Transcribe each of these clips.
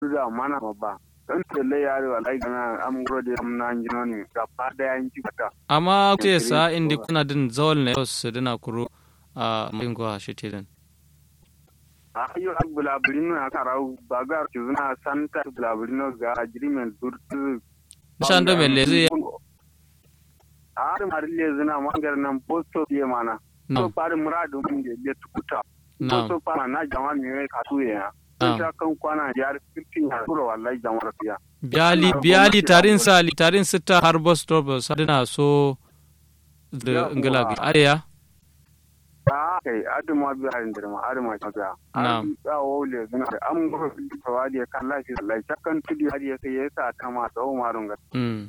da mana ba dan tele yare wallahi gana am grode am nan jinoni gaba da yanki kata amma te sa indi kuna din zawal ne su dina kuro a mayin gwa shi te din ayo bulabulino na karau baga kizuna santa bulabulino ga agreement durtu shan do mele zai har marille zina mangar nan posto ye mana so pare muradu mun de le tukuta posto pa na jama mi ka tu ya ta kan kwana jar fitin ya kuro wallahi jama'ar fiya biyali biyali tarin sa tarin sita har bus stop sadina so da ngala gi ariya kai aduma biya harin da ma aduma ta biya an ya wole zina da an gura ta wadi ya kan lafi Allah ta kan tudi hadi ya kai ya sa ta ma tsawo marun ga mm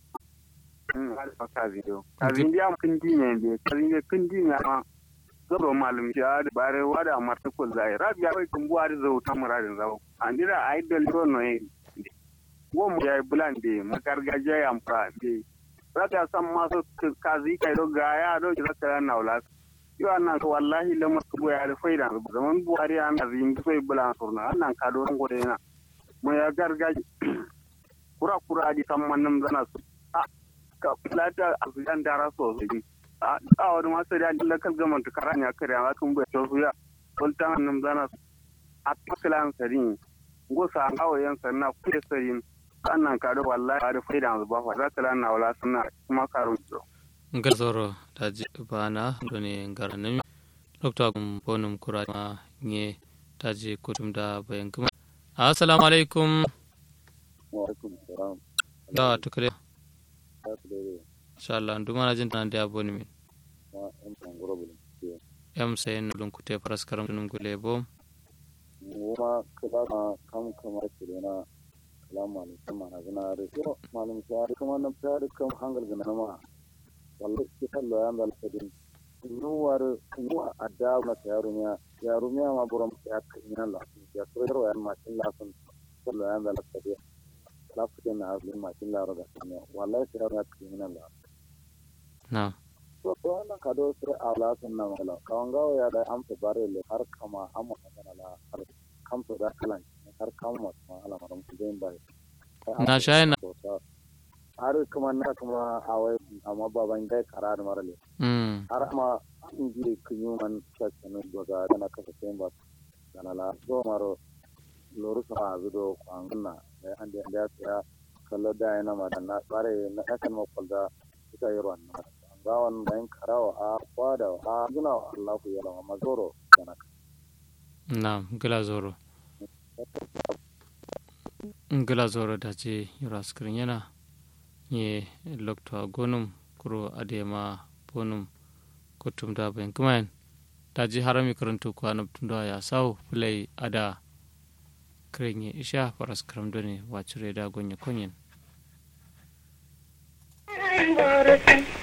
mm alfa ka video ka video kun dinya ne ka video kun dinya ma zaro malum ya da bare wada marta ko zai rabiya kai kun buwa da zau ta muradin zau an dira idol ro no yi wo mu ya bulan de magargajiya ya amfa de rata san masu kazi kai do gaya do ki zakara na wala yo annan ko wallahi lamar ko ya da faida zaman buhari an da yin sai bulan surna annan ka do ngo de na mo ya gargaji kura kura di samman zana su a ka plata afiyan dara so su a a wani masu da Allah kal gaman ta karanya kare ma kun bai to ya sultan nan zana su a paklan sarin go sa ngawo yan sanna kude sarin annan ka do wallahi da faida ba fa zakala na wala sunna kuma karun ngar zoro taji bana doni ngar nami dokta kum bonum kura ma nye taji kutum da bayan kuma assalamu alaikum wa alaikum salam da tukare insha Allah nduma na jin tan da boni min wa en tan goro bulun yam sayen dun kute paras karam dun gule bo wuma kaba ma kam kamar kirena salamu alaikum ma na zina da yo malum sai kuma na fara kam hangal gana ma wallahi ke kallo ya ndal kadin nuwar nuwa adda na yarunya yarunya ma buram ya kina la ya tsoro ya ma kin la sun kallo ya ndal kadin la fitin na azlin ma kin la roga kina wallahi sai ya kina la na to to wannan kado sir ala sun na mala kawangawa ya da amsa bare le har kama amma kana la har kamsa da kalan har kama ma ala maram kudin bai na shayi na har kuma na kuma a wai amma baban gai karar marale har ma in ji kunyu man sakkanu daga dana kasa sayin ba dana la zo maro loru sa zudo kwanguna da an da ya tsaya kallo da yana ma na bare na yakan ma kwalda ita yi ruwan na gawan bayan karawa a kwada a gina wa Allah ku yala ma zoro dana na gila zoro gila zoro da ce yura skrin yana ye lokto gonum kuro adema bonum kutum da ben kumain daji harami karantu ko anab tunda ya sau play ada krenye isha paras karam done wacure da gonye konyen